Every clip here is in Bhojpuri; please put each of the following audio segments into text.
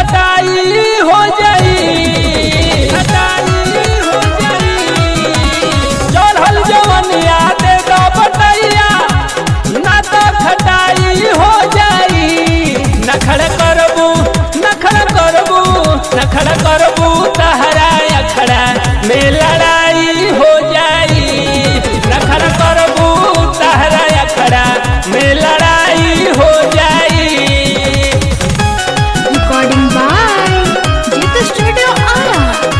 खटाई हो जाई खटाई हो जाई चढ़ल जवनिया दे दो बटैया ना तो खटाई हो जाई नखड़ करबू नखड़ करबू नखड़ करबू तहरा अखड़ा में लड़ाई हो जाई नखड़ करबू तहरा अखड़ा में लड़ाई हो जाई Recording by Jitha Studio Ara.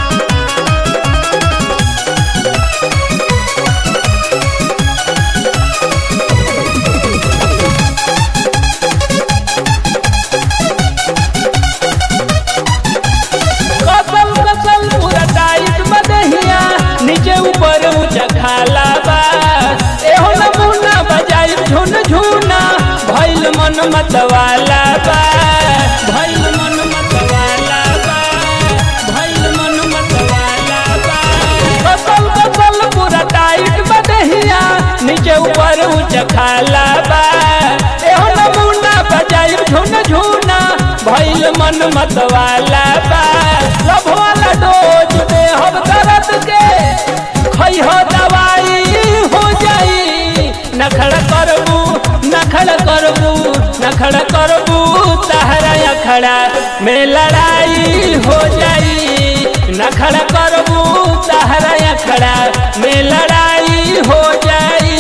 कसल कसल पूरा टाइट बदहिया नीचे ऊपर ऊंचा खाला बा एहो नमूना बजाई झुन झुना भइल मन मतवाला बा भइल मन मतवाला बा भइल मन मतवाला बा कसल कसल पूरा टाइट बदहिया नीचे ऊपर ऊंचा खाला बा एहो नमूना बजाई झुन झुना भइल मन मतवाला बा लभ वाला डोज दे हम दर्द के खइह दवाई हो जाई नखड़ करबू नखड़ करबू नखड़ करबू तहरा अखड़ा में लड़ाई हो जाई नखड़ करबू तहरा अखड़ा में लड़ाई हो जाई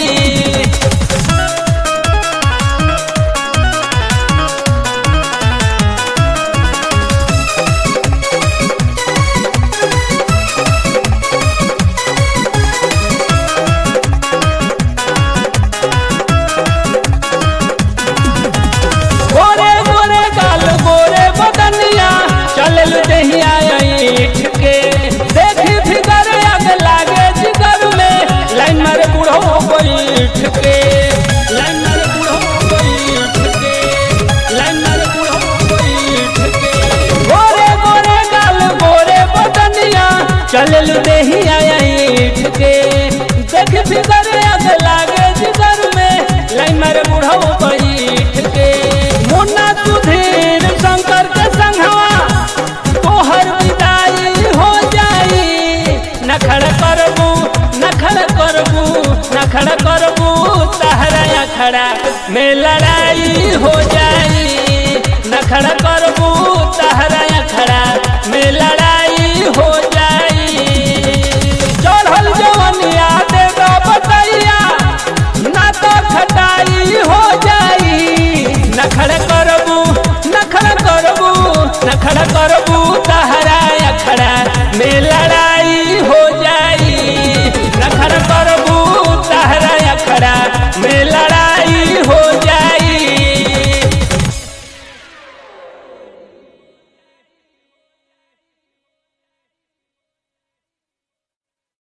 गोरे गोरे गाल गोरे बदनिया चलल दहिया ईठ के देखी फिगर आग लागे जिगर में लाइन मारे बूढ़ो बैठ के लाइन मारे बूढ़ो बैठ के लाइन मारे बूढ़ो बैठ के गोरे गोरे गाल गोरे बदनिया चलल दहिया ईठ के देखी फिगर आग लागे जिगर में लाइन मारे बूढ़ो बैठ के मुन्ना सुधीर शंकर के संघवा तोहर विदाई हो जाई नखड़ करबू नखड़ करबू नखड़ करबू तहरा अखड़ा में लड़ाई हो